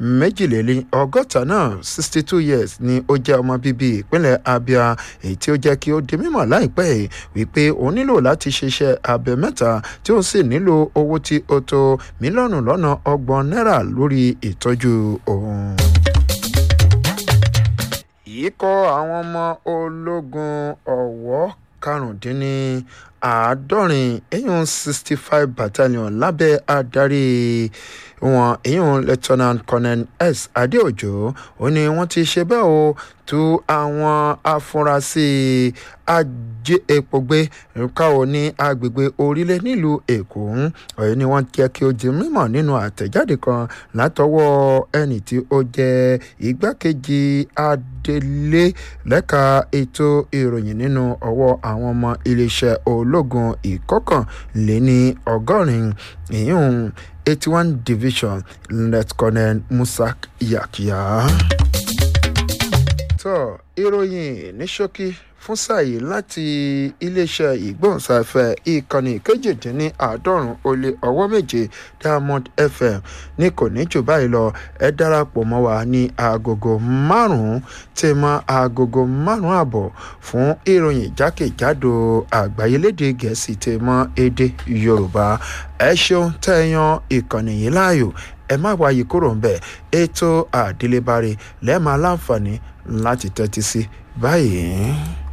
méjìléní ọgọ́ta náà sixty two years ni ó jẹ́ ọmọ bíbí ìpínlẹ̀ abia èyí tí ó jẹ́ kí ó di mímọ̀ láìpẹ́ yìí wípé ó nílò láti ṣiṣẹ́ abẹ mẹ́ta tí ó sì nílò owó tí ó tó mílíọ̀nù lọ́nà ọgbọ̀n náírà lórí ìtọ́jú òun ikọ̀ àwọn ọmọ ológun ọ̀wọ́ karùndínní àádọ́rin eyín sixty five battalion lábẹ́ adarí wọn eyín lieutenant colonel s adéòjò ó ní wọ́n ti ṣe bẹ́ẹ̀ o tú àwọn afurasí ajé epo gbé káwọ ní agbègbè orílẹ̀ nílùú èkó ọ̀yẹ́ ni wọ́n jẹ́ kí ó di mímọ̀ nínú àtẹ̀jáde kan látọwọ́ ẹni tí ó jẹ́ igbákejì adelé lẹ́ka ètò ìròyìn nínú ọwọ́ àwọn ọmọ iléeṣẹ́ ológun ìkọkànléní ọgọ́rin ìyún eighty one division lieutenant colonel musa yakiya. tó ìròyìn ní ṣókí fún sàyè láti iléeṣẹ́ ìgbóhùnsáfẹ́ ìkànnì kejìdínláàádọ́rùn ó lé ọwọ́ méje diamond fm ní kò ní jù báyìí lọ ẹ darapọ̀ mọ́ wa ní agogo márùn-ún tí mọ agogo márùn-ún àbọ̀ fún ìròyìn jákèjádò àgbáyé lédè gẹ̀ẹ́sì tí mọ èdè yorùbá ẹ ṣeun tẹ̀yàn ìkànnì yìí láàyò ẹ má wáyé kúrò ń bẹ̀ ètò àdélébáre lẹ́ẹ̀ma láǹfààní láti tẹ́tí sí báyìí.